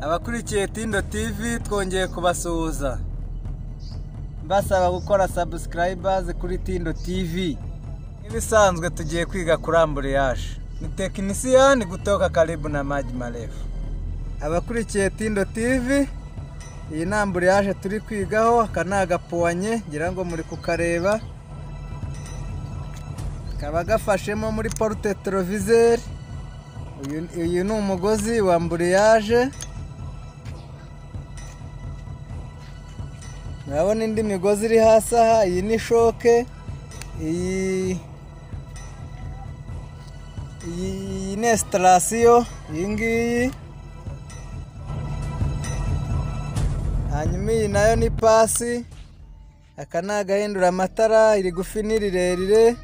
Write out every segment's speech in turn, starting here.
abadukurikiye Tindo TV twongeye kubasuhuza mbasaba gukora subscribers kuri Tindo TV nk'ibisanzwe tugiye kwiga kuri amburiyaje ni tekinisiyani kutoka karibu na maji marefu abakurikiye Tindo TV iyi ni amburiyaje turi kwigaho aka ni agapuwanye ngira ngo muri kukareba kaba gafashemo muri porute terovizeri uyu- uyu ni umugozi wa amburiyaje murabona indi migozi iri hasi aha iyi ni shoke iyi iyi iyi ni esitarasiyo iyi ngiyi hanyuma iyi nayo ni pasi aka ni agahindura amatara irigufi n'irirerire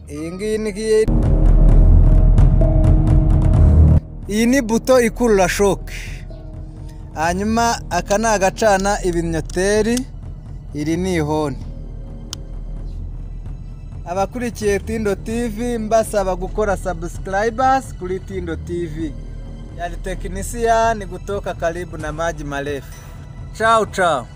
iyi ngiyi ni ngiyi iyi ni buto ikurura shoke hanyuma aka ni agacana ibinyoteri iri ni ihoni abakurikiye tindo tv mbasaba gukora subscribers kuri tindo tv yari tekinisiya ni gutoka karibu na maji marefu ciao ciao